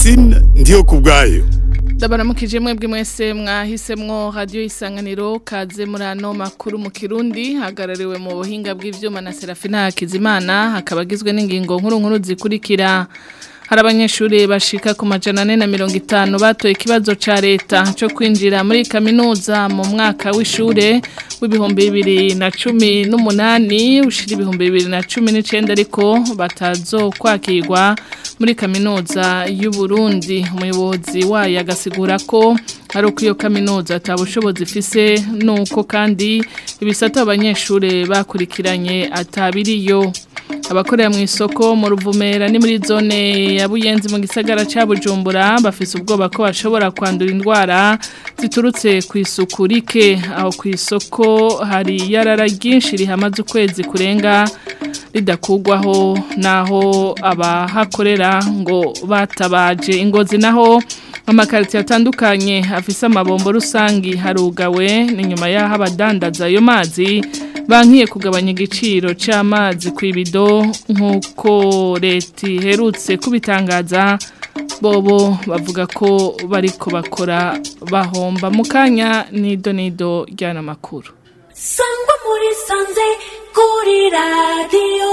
Francine ndiyo kubwayo ndabaramukije mwebwe mwese mwahisemwo radio isanganiro kaze muri ano makuru mu kirundi hagarariwe mu buhinga bw'ivyuma na Serafina Hakizimana hakaba agizwe n'ingingo nkuru nkuru zikurikira hari abanyeshuri bashika ku majana ane na mirongo itanu batoye ikibazo ca leta co kwinjira muri kaminuza mu mwaka w'ishure w'ibihumbi bibiri na cumi n'umunani ushira ibihumbi bibiri na cumi n'icenda ariko batazokwakirwa muri kaminuza y'u Burundi umuyobozi wayo agasigura ko ari uko iyo kaminuza atabushobozi ifise nuko kandi ibisata abanyeshuri bakurikiranye atabiriyo abakorera mu isoko mu ruvumera ni muri zone ya buyenzi mu gisagara ca bujumbura bafise ubwoba ko bashobora kwandura indwara ziturutse ku isuku rike aho ku isoko hari yarara ryinshi rihamaze ukwezi kurenga ridakugwaho naho abahakorera ngo batabaje ingozi naho amakaritiye atandukanye afise amabombo rusangi harugawe ni nyuma y'aho abadandaza ayo mazi bankiye kugabanya igiciro c'amazi ku ibido nk'uko leta iherutse kubitangaza bobo bavuga ko bariko bakora bahomba mu kanya nido nido ryana makuru sangwa muri sanze kuri radiyo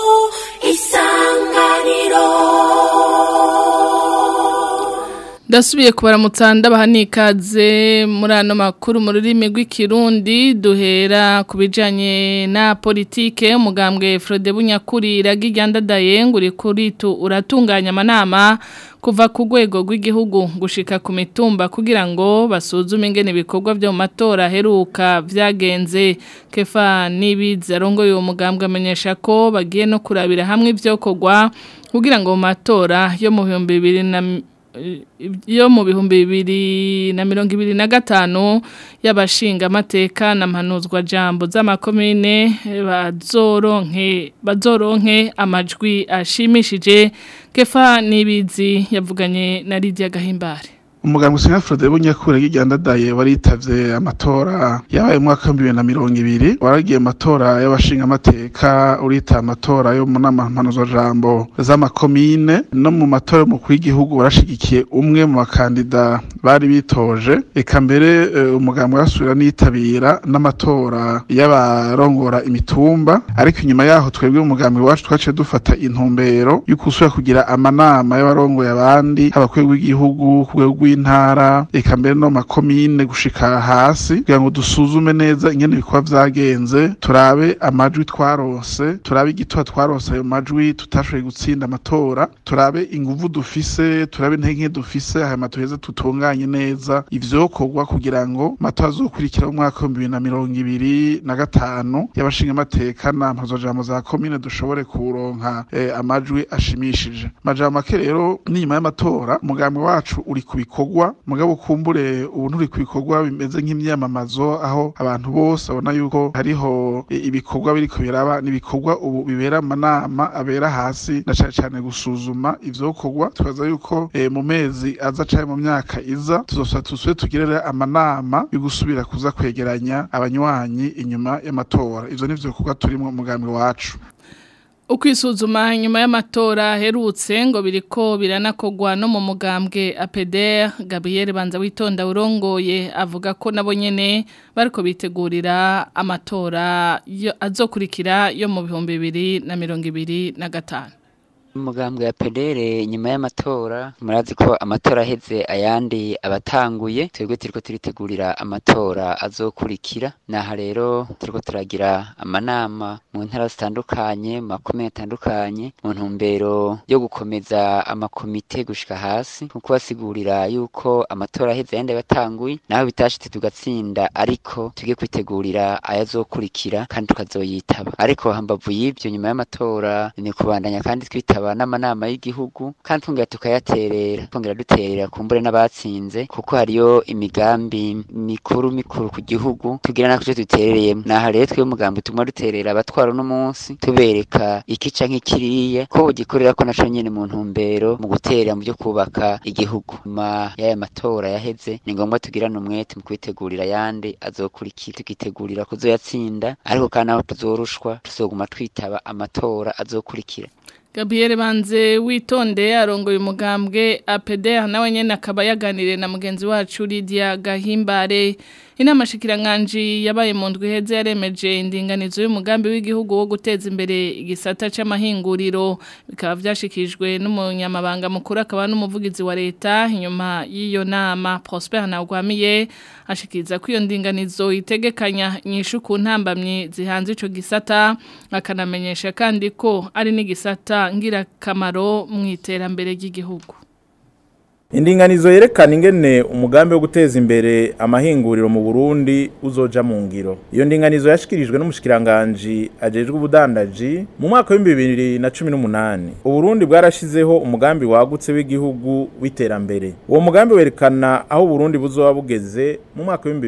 isanganiro Dasubiye kubaramutsa ndabaha nikaze muri ano makuru mu rurimi rw'ikirundi duhera ku bijanye na politike umugambwe Frode Bunyakuri iragigandadaye ngo uri kuri tu uratunganya amanama kuva ku rwego rw'igihugu gushika ku mitumba kugira ngo basuzume ingene ibikorwa byo mu matora aheruka vyagenze kefa nibiza arongoye uwo mugambwe amenyesha ko bagiye no kurabira hamwe ivyokorwa kugira ngo mu matora yo mu bihumbi bibiri na yo mu bihumbi bibiri na mirongo ibiri na gatanu y'abashinga amateka na mpanuzwa jambo z'amakomine bazoronke bazoronke amajwi ashimishije kefa nibizi yavuganye na Lydia Gahimbare umuganga usinya Frode Bunyakure y'igandadaye waritavye amatora yabaye mu mwaka wa 2020 waragiye amatora y'abashinga amateka urita amatora yo mu nama mpanuzo jambo z'amakomine no mu matora mu w'igihugu warashigikiye umwe mu bakandida bari bitoje eka mbere uh, umuganga warasubira nitabira n'amatora y'abarongora imitumba ariko inyuma yaho twebwe umugambwe wacu twaciye dufata intumbero yo kusubira kugira amanama y'abarongoye abandi haba ku w'igihugu ku rwego w'intara eka mbere no makomine gushika hasi kugira ngo dusuzume neza ingene ibikorwa vyagenze turabe amajwi twarose turabe igitwa twarose ayo majwi tutashoboye gutsinda amatora turabe inguvu dufise turabe intege dufise hanyuma tuheze tutunganye neza ivyokorwa kugira ngo amatora azokurikira mu mwaka w'ibihumbi bibiri na mirongo ibiri na gatanu y'abashinga amateka na mpuzajambo za komine dushobore kuronka eh, amajwi ashimishije majambo make rero n'inyuma y'amatora umugambi wacu uri ku bikorwa mugabo kumbure ubu nturi ku bikorwa bimeze nk'imyamamazo aho abantu bose babona yuko hariho ibikorwa biriko biraba n'ibikorwa ubu bibera amanama abera hasi na cane cane gusuzuma ivyokorwa tukaza yuko e, mu mezi aza caye mu myaka iza tuzosa tusube tugirere amanama yo gusubira kuza kwegeranya abanywanyi inyuma y'amatora ivyo nivyo bikorwa turimwo umugambi wacu Ukwisuzuma nyuma y'amatora herutse ngo biriko biranakogwa no mu mugambwe APDR Gabriel Banza witonda urongoye avuga ko nabo nyene bariko bitegurira amatora azokurikira yo mu bihumbi bibiri na mirongo ibiri na gatanu umugambwe ya pedere nyuma y'amatora murazi ko amatora aheze ayandi abatanguye twebwe turiko turitegurira amatora azokurikira naha rero turiko turagira amanama mu ntara zitandukanye mu makomine atandukanye mu ntumbero yo gukomeza amakomite gushika hasi nko kubasigurira yuko amatora aheze ayandi abatanguye naho bitashitse tugatsinda ariko tugiye kwitegurira ayazokurikira kandi tukazoyitaba ariko hambavu y'ivyo nyuma y'amatora ni kubandanya kandi twitaba tukaba n'amanama y'igihugu kandi twongera tukayaterera twongera duterera kumbure n'abatsinze kuko hariyo imigambi mikuru mikuru ku gihugu tugira nako cyo duterereyemo naha rero twe umugambi tumwe duterera abatwara uno munsi tubereka ikica nk'ikiriya ko ugikorera ko naco nyene mu ntumbero mu guterera mu byo kubaka igihugu nyuma y'aya matora yaheze ni ngombwa tugirane umwete mu kwitegurira ayandi azokurikira tukitegurira kuzoyatsinda ariko kandi aho tuzorushwa tuzoguma twitaba amatora azokurikira Gabriel Banze witonde arongoye umugambwe APDR nawe nyene akaba yaganiriye na mugenzi wacu Lydia Gahimbare inama shikiranganje yabaye mu ndwi heze yaremeje indinganizo y'umugambi w'igihugu wo guteza imbere igisata c'amahinguriro bikaba vyashikijwe n'umunyamabanga mukuru akaba n'umuvugizi wa leta inyuma y'iyo nama Prosper Ntagwamiye ashikiriza ko iyo ndinganizo itegekanya inyishu ku ntambamye zihanze ico gisata akanamenyesha kandi ko ari n'igisata ngirakamaro mu iterambere ry'igihugu Indinganizo yerekana ingene umugambi wo guteza imbere amahinguriro mu Burundi uzoja mu ngiro. Iyo ndinganizo yashikirijwe n'umushikiranganje ajejwe ubudandaji mu mwaka wa 2018. Uburundi bwarashizeho umugambi wagutse w'igihugu w'iterambere. Uwo mugambi werekana aho Burundi buzoba bugeze mu mwaka wa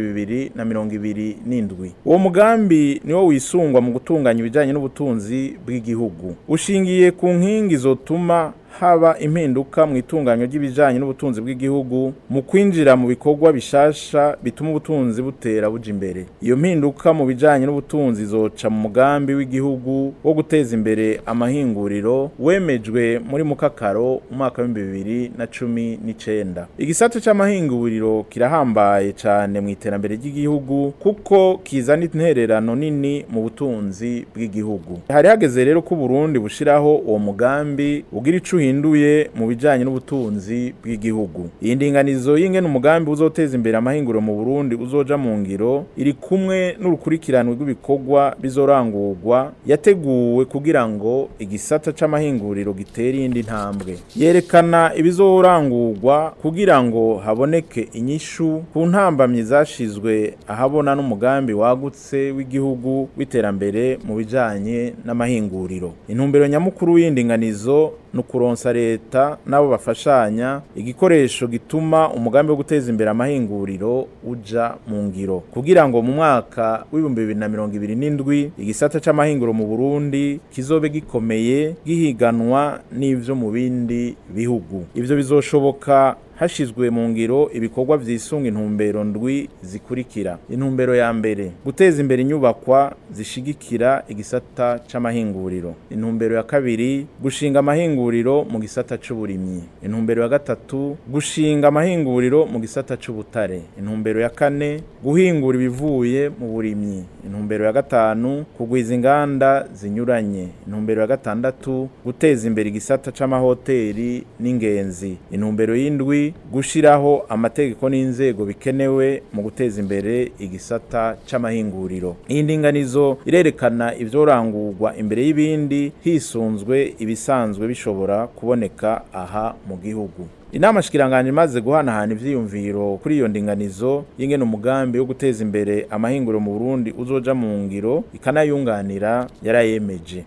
2027. Uwo mugambi niwo wisungwa mu gutunganya ibijanye n'ubutunzi bw'igihugu. Ushingiye ku nkingi zotuma haba impinduka mu itunganyo ry'ibijanye n'ubutunzi bw'igihugu mu kwinjira mu bikorwa bishasha bituma ubutunzi butera buja imbere iyo mpinduka mu bijanye n'ubutunzi zoca mu mugambi w'igihugu wo guteza imbere amahinguriro wemejwe muri mukakaro umwaka wa bibiri na cumi n'icenda igisata c'amahinguriro kirahambaye cane mu iterambere ry'igihugu kuko kizana intererano nini mu butunzi bw'igihugu hari hageze rero ko Burundi bushiraho uwo mugambi ugira ico uhinduye mu bijanye n'ubutunzi bw'igihugu iyi ndinganizo y'ingene umugambi uzoteza imbere amahinguriro mu Burundi uzoja mu ngiro iri kumwe n'urukurikiranwe rw'ibikorwa bizorangurwa yateguwe kugira ngo igisata c'amahinguriro gitere iyindi ntambwe yerekana ibizorangurwa kugira ngo haboneke inyishu ku ntambamyi zashizwe ahabona n'umugambi wagutse w'igihugu w'iterambere mu bijanye n'amahinguriro intumbero nyamukuru y'indinganizo nukuronsa leta nabo bafashanya igikoresho gituma umugambi wo guteza imbere amahinguriro uja mu ngiro kugira ngo mu mwaka w'ibihumbi bibiri na mirongo ibiri n'indwi igisata c'amahinguro mu Burundi kizobe gikomeye gihiganwa n'ivyo mu bindi bihugu ivyo bizoshoboka hashizwe mu ngiro ibikorwa vyisunga intumbero ndwi zikurikira intumbero ya mbere guteza imbere inyubakwa zishigikira igisata c'amahinguriro intumbero ya kabiri gushinga amahinguriro mu gisata c'uburimyi intumbero ya gatatu gushinga amahinguriro mu gisata c'ubutare intumbero ya kane guhingura ibivuye mu burimyi intumbero ya gatanu kugwiza inganda zinyuranye intumbero ya gatandatu guteza imbere igisata c'amahoteri n'ingenzi intumbero y'indwi gushiraho amategeko n'inzego bikenewe mu guteza imbere igisata c'amahinguriro iyi ndinganizo irerekana ivyorangurwa imbere y'ibindi hisunzwe ibisanzwe bishobora kuboneka aha mu gihugu inama shikiranganje imaze guhanahana ivyiyumviro kuri iyo ndinganizo y'ingene umugambi wo guteza imbere amahinguriro mu Burundi uzoja mu ngiro ikanayunganira yarayemeje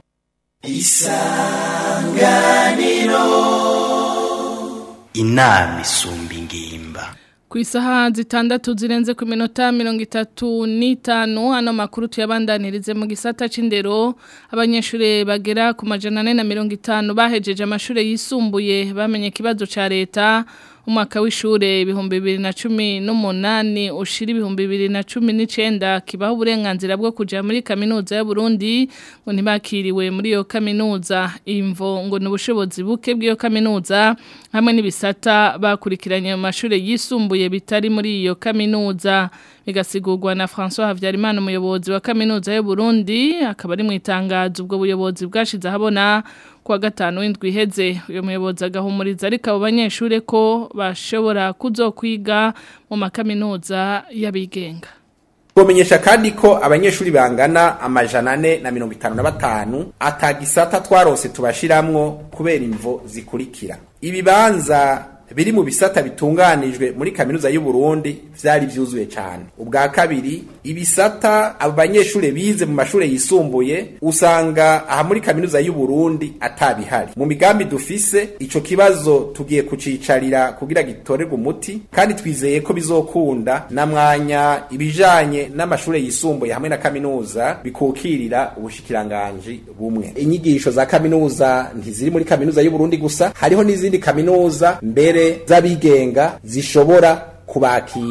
inama isumba ingimba Ku isaha zitandatu zirenze ku minota mirongo itatu n'itanu ano makuru tuyabandanirize mu gisata c'indero abanyeshuri bagera ku majana ane na mirongo itanu bahejeje amashuri yisumbuye bamenye ikibazo ca leta umwaka w'ishure ibihumbi bibiri na cumi n'umunani ushira ibihumbi bibiri na cumi n'icenda kibaho uburenganzira bwo kuja muri kaminuza y'Uburundi ngo ntibakiriwe muri iyo kaminuza imvo ngo ni ubushobozi buke bw'iyo kaminuza hamwe n'ibisata bakurikiranye mu mashure yisumbuye bitari muri iyo kaminuza bigasigurwa na François Havyarimana umuyobozi wa kaminuza y'Uburundi akaba ari mu itangazo ubwo buyobozi bwashize ahabona kuwa gatanu w'indwi iheze uyu muyobozi agahumuriza ariko abo banyeshure ko bashobora kuzokwiga mu makaminuza y'abigenga Kumenyesha kandi ko abanyeshuri bangana amajana ane na mirongo itanu na batanu atagisata twarose tubashiramwo kubera imvo zikurikira ibibanza biri mu bisata bitunganijwe muri kaminuza y'u Burundi vyari vyuzuye cyane ubwa kabiri ibisata abo banyeshure bize mu mashure yisumbuye usanga aha muri kaminuza y'u Burundi atabihari mu migambi dufise ico kibazo tugiye kucicarira kugira gitorerwe umuti kandi twizeye ko bizokunda na mwanya ibijanye n'amashure yisumbuye hamwe na kaminuza bikukirira ubushikiranganji bumwe inyigisho za kaminuza ntiziri muri kaminuza y'u Burundi gusa hariho n'izindi kaminuza mbere z'abigenga zishobora kubakira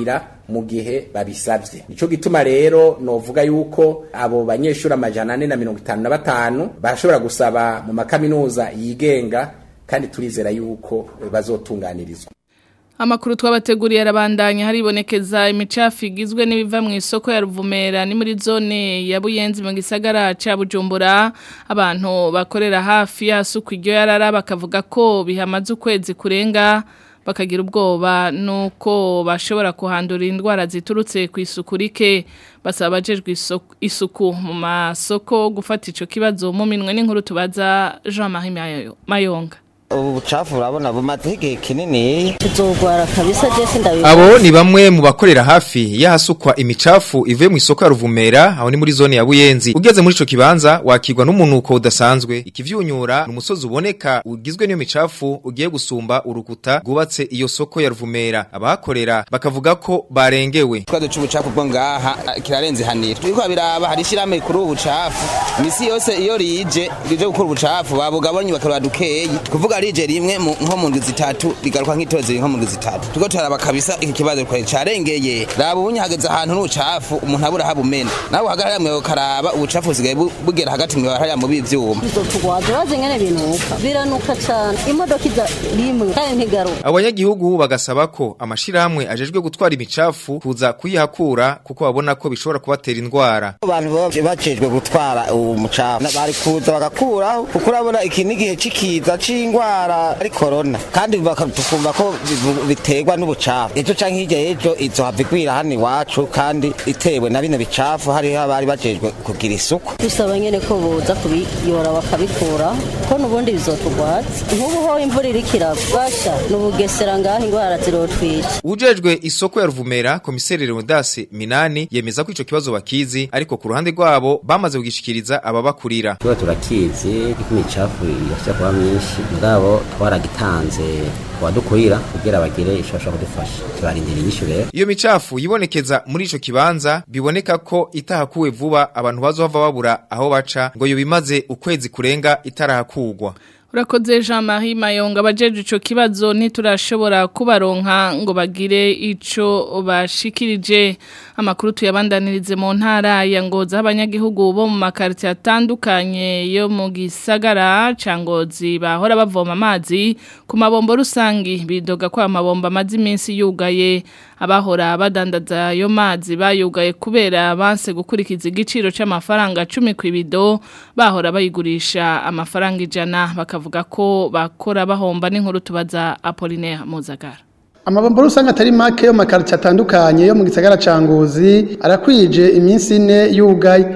mu gihe babisabye nico gituma rero novuga yuko abo banyeshuri amajana ane na mirongo itanu na batanu barashobora gusaba mu makaminuza yigenga kandi turizera yuko bazotunganirizwa Amakuru twabateguriye arabandanya haribonekeza imicafu igizwe n'ibiva mu isoko ya Ruvumera ni muri zone ya Buyenzi mu gisagara ca Bujumbura abantu bakorera hafi yasuku iryo yarara bakavuga ko bihamaze ukwezi kurenga bakagira ubwoba nuko bashobora kuhandura indwara ziturutse ku isuku rike basaba abajejwe isoko- isuku mu masoko gufata ico kibazo mu minwe n'inkuru tubaza Jean-Marie Mayo- Mayonga ubu bucafu urabona bumaze igihe kinini tuzogwara kabisa jesi ndabivuga Abo ni bamwe mu bakorera hafi y'ahasukwa imicafu ivuye mu isoko ya Ruvumera aho ni muri zone ya Buyenzi ugeze muri ico kibanza wakirwa n'umunuko udasanzwe ikivyunyura ni umusozi uboneka ugizwe n'iyo micafu ugiye gusumba urukuta rwubatse iyo soko ya Ruvumera abahakorera bakavuga ko barengewe ikibazo c'ubucafu bwo ngaha ah, kirarenze hanira turiko biraba hari ishirahamwe kuri ubu bucafu imisi yose iyo rije rije gukora ubucafu babugabonye bakaraba dukeyi kuvuga rije rimwe mu- nko mu ndwi zitatu rigaruka nk'itozi nko mu ndwi zitatu turiko turaraba kabisa iki kibazo twari carengeye raba ubunye hageze ahantu n'ubucafu umuntu abura habumena nawe uhagarara mwe ukaraba ubucafu busigaye bu- bugera hagati mwe hariya mu b'ivyuma tuzotugwaza urazi ngene binuka biranuka cane imodoka iza rimwe kandi ntigaruka abanyagihugu bagasaba ko amashirahamwe ajejwe gutwara imicafu kuza kuyihakura kuko babona ko bishobora kubatera indwara abantu baba bajejwe gutwara uwo mucafu Na- bari kuza bagakuraho kuko urabona iki n'igihe c'ikiza c'ingwara ari korona kandi baka- tukumva ko bivu- biterwa n'ubucafu ejo canke hirya y'ejo izohava igwira hano iwacu kandi itewe na bino bicafu hariho abari bajejwe kugira isuku dusaba nyene ko boza kubiyora bakabikura ko nubundi bizotugwaza nk'ubu ho imvura iriko iragwa basha n'ubugesera ngaho ingwara zirotwica Ujejwe isoko ya Ruvumera komiseri Leonidas Minani yemeza ko ico kibazo bakizi ariko ku ruhande rwabo bamaze kugishikiriza ababakurira tuba turakizi ko imicafu yashya kuba myinshi mugabo twaragitanze kubadukurira kugira bagire icyo bashobora kudufasha tubarindira inyishu rero Iyo micafu yibonekeza muri ico kibanza biboneka ko itahakuwe vuba abantu bazohava babura aho baca ngo yo bimaze ukwezi kurenga itarahakugwa Urakoze Jean-Marie Mayonga abajeje ico kibazo ntiturashobora kubaronka ngo bagire ico bashikirije amakuru tuyabandanirize mu ntara ya Ngozi aho abanyagihugu bo mu makarti atandukanye yo mu gisagara ca Ngozi bahora bavoma amazi ku mabombo rusangi bidoga ko amabombo amazi iminsi yugaye abahora badandaza ayo mazi bayugaye kubera banse gukurikiza igiciro c'amafaranga 10 kwibido bahora bayigurisha amafaranga ijana bakavuga ko bakora bahomba n'inkuru tubaza Apollinaire Muzagara amabombo rusange atari make yo mu makarito atandukanye yo mu gisagara ca ngozi arakwije iminsi ine yugaye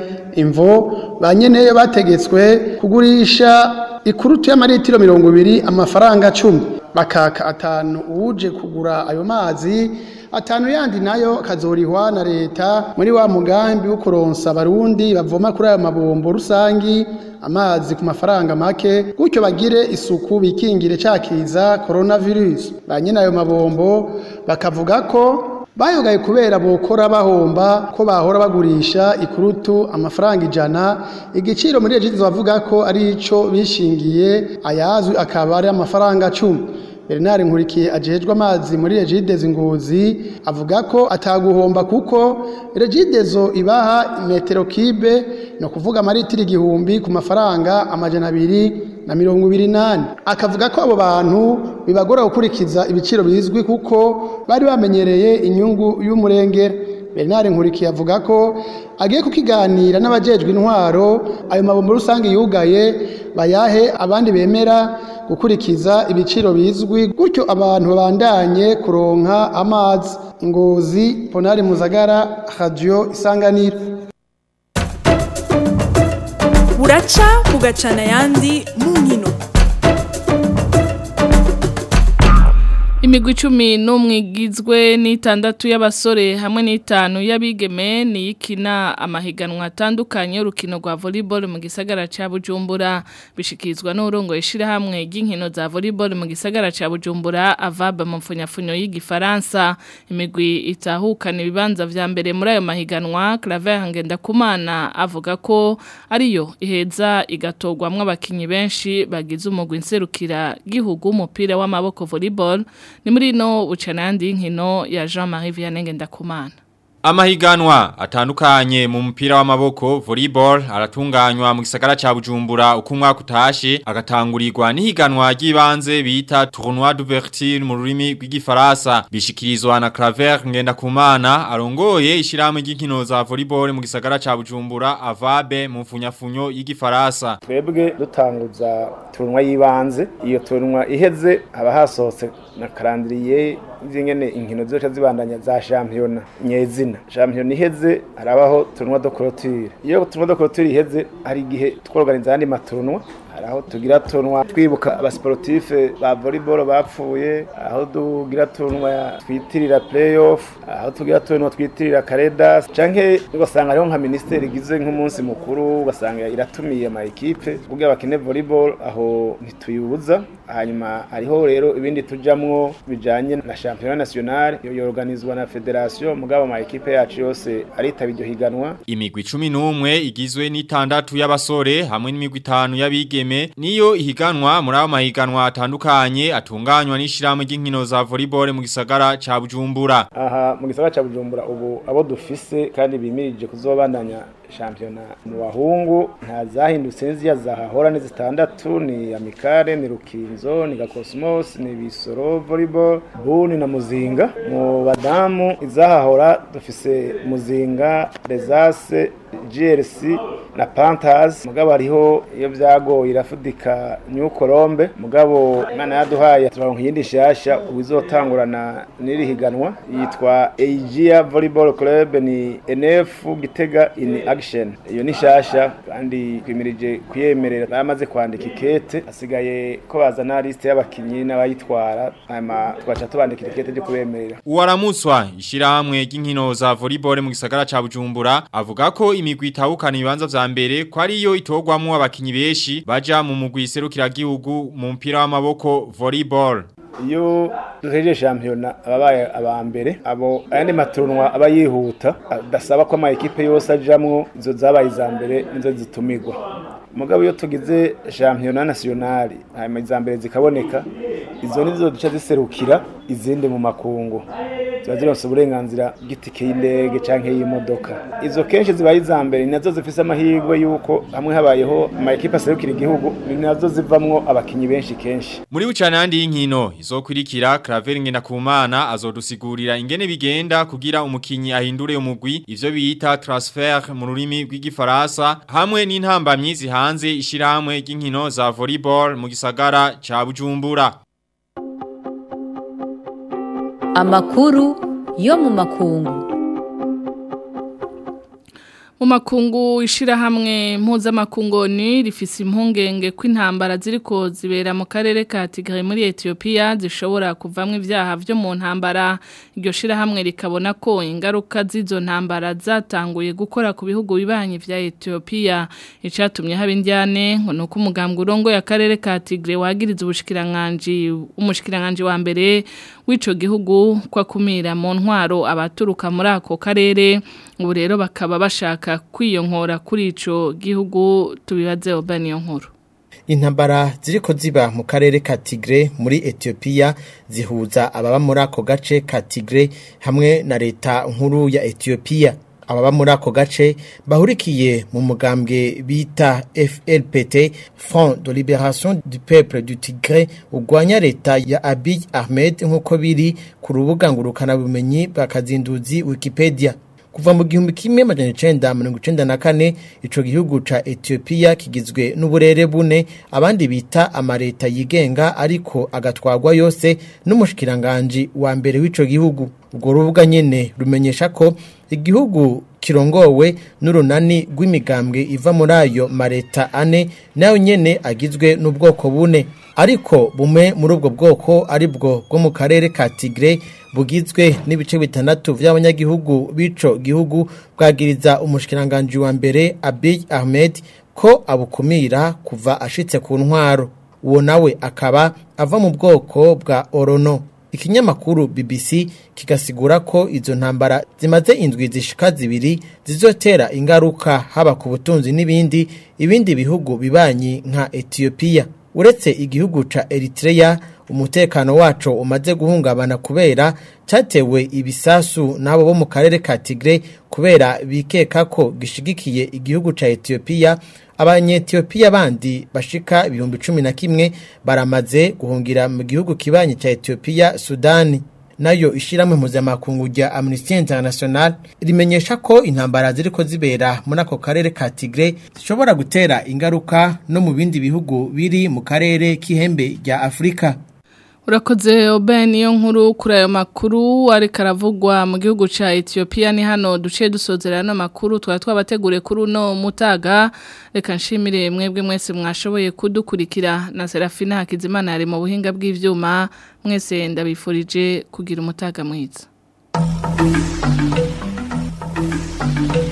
imvo ba nyeneyo bategetswe kugurisha ikurutu y'amaritiro mirongo ibiri amafaranga cumi bakaka atanu uwuje kugura ayo mazi atanu yandi nayo kazorihwa na leta muri wa mugambi wo kuronsa abarundi bavoma kuri ayo mabombo rusangi amazi ku mafaranga make gutyo bagire isuku bikingire cakiza coronavirus ba nyine ayo mabombo bakavuga ko bayogaye kubera bokora bahomba ko bahora bagurisha ikurutu amafaranga ijana igiciro muri ejo bavuga ko ari ico bishingiye ayazwi akaba ari amafaranga cumi Bernard Nkurikiye ajejwe amazi muri Regidezo Ngozi avuga ko ataguhomba kuko Regidezo ibaha metero kibe no kuvuga amaritiri igihumbi ku mafaranga amajana abiri na mirongo ibiri nane akavuga ko abo bantu bibagora gukurikiza ibiciro bizwi kuko bari bamenyereye inyungu y'umurengera Bernard Nkurikiye avuga ko agiye kukiganira n'abajejwe intwaro ayo mabombo rusange yugaye bayahe abandi bemera gukurikiza ibiciro bizwi gutyo abantu babandanye kuronka amazi ingozi ponari muzagara radio isanganiro buraca bugacana ayandi mu nkino Imigwi icumi n'umwe igizwe n'itandatu y'abasore hamwe n'itanu y'abigeme ni ikina amahiganwa atandukanye y'urukino rwa volleyball mu gisagara ca Bujumbura bishikirizwa n'urongo ishirahamwe ry'inkino za volleyball mu gisagara ca Bujumbura avaba mu mfunyafunyo y'igifaransa imigwi itahukana ibibanza vya mbere muri ayo mahiganwa Claver Ngendakumana avuga ko ariyo iheza igatorwamwo abakinyi benshi bagize umugwi nserukira gihugu umupira w'amaboko volleyball ni muri no bucana yandi nkino ya Jean-Marie Vianney Ngendakumana Amahiganwa atandukanye mu mupira w'amaboko volleyball aratunganywa mu gisagara ca Bujumbura uko umwaka utashe agatangurirwa n'ihiganwa ry'ibanze bita Tournoi d'ouverture mu rurimi rw'igifaransa bishikirizwa na Claver Ngendakumana arongoye ishiramwe ry'inkino za volleyball mu gisagara ca Bujumbura avabe mu mfunyafunyo y'igifaransa twebwe dutanguza turunwa y'ibanze iyo turunwa iheze haba hasohotse na karandiriye zingene inkino zoca zibandanya za championnat nyezina championnat iheze harabaho turunwa do clôture iyo turunwa do clôture iheze hari igihe tworganiza andi maturunwa haraho tugira tunwa twibuka abasportife ba volleyball bapfuye aho tugira tunwa twitirira playoff aho tugira tunwa twitirira karedas canke ugasanga hariho nka ministeri igize nk'umunsi mukuru ugasanga iratumiye ama equipe kugira bakine volleyball aho ntituyibuza hanyuma hariho rero ibindi tujamwo bijanye na championnat national yo yorganizwa na federation mugabo ama equipe yacu yose aritaba iryo higanwa imigwi 11 igizwe n'itandatu y'abasore hamwe n'imigwi 5 y'abigeme niyo ihiganwa muri abo mahiganwa atandukanye atunganywa n'ishyirahamwe ry'inkino za volleyball mu gisagara ca Bujumbura aha mu gisagara ca Bujumbura ubu abo dufise kandi bimirije kuzobandanya shampiyona mu bahungu nta zahindutse nziya zahahora ni zitandatu ni amikare ni rukinzo ni gakosmos ni bisoro volleyball buni na muzinga mu badamu izahahora dufise muzinga rezase GRC na Panthers mugabo hariho iyo byagoye irafudika New Colombe mugabo Imana yaduhaye turaronka iyindi shasha ubizotangurana n'iri higanwa yitwa Aegea Volleyball Club ni NF Gitega in Action iyo ni shasha kandi kwimirije kuyemerera bamaze kwandika ikete asigaye ko bazana liste y'abakinyi n'abayitwara hanyuma twaca tubandika ikete ryo kubemerera Uwaramuswa ishyirahamwe ry'inkino za volleyball mu gisagara ca Bujumbura avuga ko imigwi itahukana ibibanza vya mbere ko ariyo itogwamwo abakinyi benshi baja mu mugwi serukiragihugu mu mpira w'amaboko volleyball iyo duhejeje shampiyona ababaye aba mbere abo ayandi maturunwa aba yihuta adasaba ko ama ekipe yose ajamwo izo zabaye iza mbere nizo zitumirwa mugabo iyo tugize shampiyona nationale hanyuma iza mbere zikaboneka izo nizo duca ziserukira izindi mu makungu ziba zironse uburenganzira bw'itike y'indege canke y'imodoka izo kenshi zibaye iza mbere ni nazo zifise amahirwe y'uko hamwe habayeho ama ekipe aserukira igihugu ni nazo zivamwo abakinyi benshi kenshi muri bucana yandi y'inkino izokurikira Claver Ngendakumana azodusigurira ingene bigenda kugira umukinyi ahindure umugwi ivyo bita transfer mu rurimi rw'igifaransa hamwe n'intambamyi zihanze ishirahamwe ry'inkino za volleyball mu gisagara ca Bujumbura Amakuru yo mu makungu. Mu makungu ishirahamwe mpuzamakungoni rifise impungenge ko intambara ziriko zibera mu karere ka Tigray muri Ethiopia zishobora kuvamwe ivyaha vyo mu ntambara iryo shirahamwe rikabona ko ingaruka z'izo ntambara zatanguye gukora ku bihugu bibanye vya Ethiopia icatumye haba indyane ngo nuko umugambwe urongo ya karere ka Tigray wagiriza ubushikiranganje umushikiranganje wa mbere w'ico gihugu kwa kumira mu ntwaro abaturuka muri ako karere ubu rero bakaba bashaka kwiyonkora kuri ico gihugu tubibaze obaniyo nkuru intambara ziriko ziba mu karere ka Tigre muri Ethiopia zihuza ababa muri ako gace ka Tigre hamwe na leta nkuru ya Ethiopia ababa muri ako gace bahurikiye mu mugambwe bita FLPT Front de Libération du Peuple du Tigre ugwanya leta ya Abiy Ahmed nk'uko biri ku rubuga ngurukana bumenyi bakazinduzi Wikipedia kuva mu gihumbi kimwe majana icenda mirongo icenda na kane ico gihugu ca Ethiopia kigizwe n'uburere bune abandi bita amareta yigenga ariko agatwarwa yose n'umushikiranganji wa mbere w'ico gihugu ubwo rubuga nyene rumenyesha ko igihugu kirongowe n'urunani rw'imigambwe iva muri ayo mareta ane nayo nyene agizwe n'ubwoko bune ariko bumwe muri ubwo bwoko ari bwo bwo mu karere ka Tigre bugizwe n'ibice bitandatu by'abanyagihugu b'ico gihugu bwagiriza umushikiranganje wa mbere Abiy Ahmed ko abukumira kuva ashitse ku ntwaro uwo nawe akaba ava mu bwoko bwa Orono ikinyamakuru BBC kigasigura ko izo ntambara zimaze indwi zishika zibiri zizotera ingaruka haba ku butunzi n'ibindi ibindi bihugu bibanyi nka Ethiopia uretse igihugu ca Eritrea umutekano wacu umaze guhungabana kubera cyatewe ibisasu n'abo bo mu karere ka Tigre kubera bikeka ko gishigikiye igihugu ca Ethiopia abanyetiyopiya bandi bashika ibihumbi cumi na kimwe baramaze guhungira mu gihugu kibanyi ca Ethiopia Sudani nayo ishiramwe mpuzamakungu rya Amnesty International rimenyesha ko intambara ziriko zibera muri ako karere ka Tigre zishobora gutera ingaruka no mu bindi bihugu biri mu karere k'ihembe rya Afrika Urakoze obe niyo nkuru kuri ayo makuru ariko aravugwa mu gihugu ca Ethiopia ni hano duciye dusozera no makuru twari twabateguriye kuri uno mutaga reka nshimire mwebwe mwese mwashoboye kudukurikira na Serafina Hakizimana yari mu buhinga bw'ivyuma mwese ndabifurije kugira umutaga mwiza